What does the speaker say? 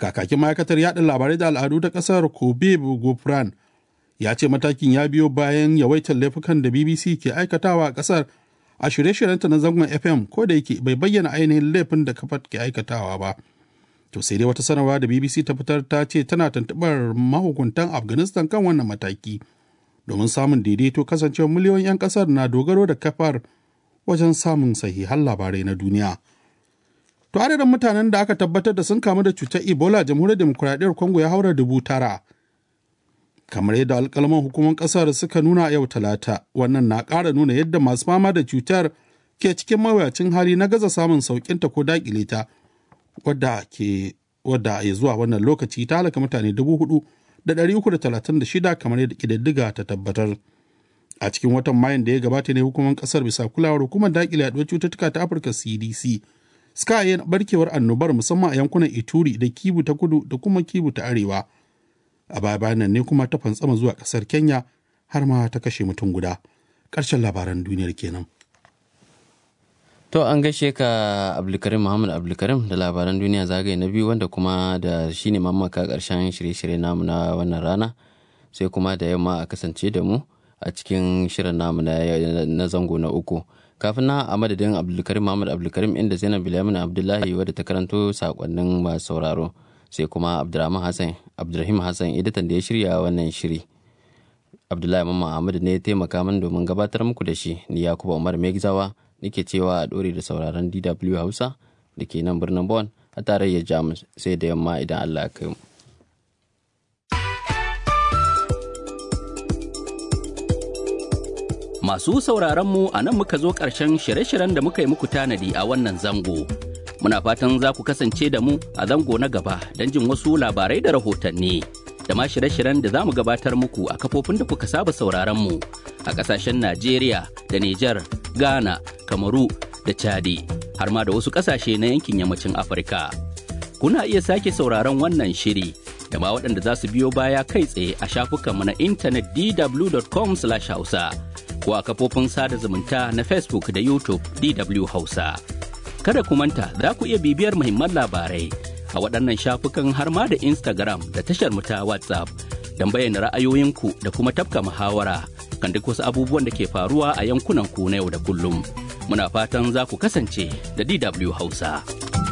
kakakin ma'aikatar yaɗa labarai da al'adu ta ƙasar kobe gofran ya ce matakin ya biyo bayan yawaitar laifukan da bbc ke aikatawa a ƙasar a shirye-shiryenta na zangon fm ko da yake bai bayyana ainihin laifin da kafar ke aikatawa ba to sai dai wata sanarwa da bbc ta fitar ta ce tana tuntuɓar mahukuntan afghanistan kan wannan mataki domin samun daidaito kasancewar miliyoyin 'yan ƙasar na dogaro da kafar wajen samun sahihan labarai na duniya to adadin mutanen da aka tabbatar da sun kamu da cutar ebola jamhuriyar demokuraɗiyyar congo ya haura dubu tara kamar yadda alkalman hukumar kasar suka nuna yau talata wannan na ƙara nuna yadda masu fama da cutar ke cikin mawuyacin hali na gaza samun sauƙinta ko daƙile ta wadda ke wadda ya zuwa wannan lokaci ta halaka mutane dubu hudu da ɗari uku da talatin da shida kamar yadda ƙididdiga ta tabbatar a cikin watan mayun da ya gabata ne hukumar kasar bisa kulawar hukumar daƙile yaduwar cututtuka ta afirka cdc suka yi barkewar annobar musamman a yankunan ituri da kibu ta kudu da kuma kibu ta arewa a baya bayan nan ne kuma ta fantsama zuwa kasar kenya har ma ta kashe mutum guda ƙarshen labaran duniyar kenan To an gaishe ka Abdulkarim Muhammad Abdulkarim da labaran duniya zagaye na biyu wanda kuma da shi ne mamaka ƙarshen shirye-shirye namu na wannan rana sai kuma da yamma a kasance da mu a cikin shirin namu na zango na uku. Kafin na a madadin Abdulkarim Muhammad Abdulkarim inda Zainab Bilyamin Abdullahi wadda ta karanto sakonnin masu sauraro. sai kuma abdurrahman hassan abdurrahim hassan editan da ya shirya wannan shiri abdullahi mamman ahmadu ne ya taimaka min domin gabatar muku da shi ni yakuba umar megzawa nake cewa a dore da sauraron dw hausa da ke nan birnin bon a tarayyar jamus sai da yamma idan allah ya kai mu Masu sauraron mu a nan muka zo ƙarshen shirye-shiryen da muka yi muku tanadi a wannan zango. Muna fatan za ku kasance da mu a zango na gaba don jin wasu labarai da rahotanni. Da ma shirye-shiryen da za mu gabatar muku a kafofin da kuka saba sauraron mu a ƙasashen Najeriya da Nijar, Ghana, Kamaru da Chadi, har ma da wasu ƙasashe na yankin yammacin Afirka. Kuna iya sake sauraron wannan shiri da ma waɗanda za su biyo baya kai tsaye a shafukanmu na intanet dw.com/hausa. ko a kafofin sada zumunta na Facebook da YouTube DW Hausa. Kada ku manta za ku iya bibiyar muhimman labarai a waɗannan shafukan har ma da Instagram da tashar mu ta WhatsApp don bayyana ra'ayoyinku da kuma tafka muhawara kan duk wasu abubuwan da ke faruwa a yankunan ku na yau da kullum. Muna fatan za ku kasance da DW Hausa.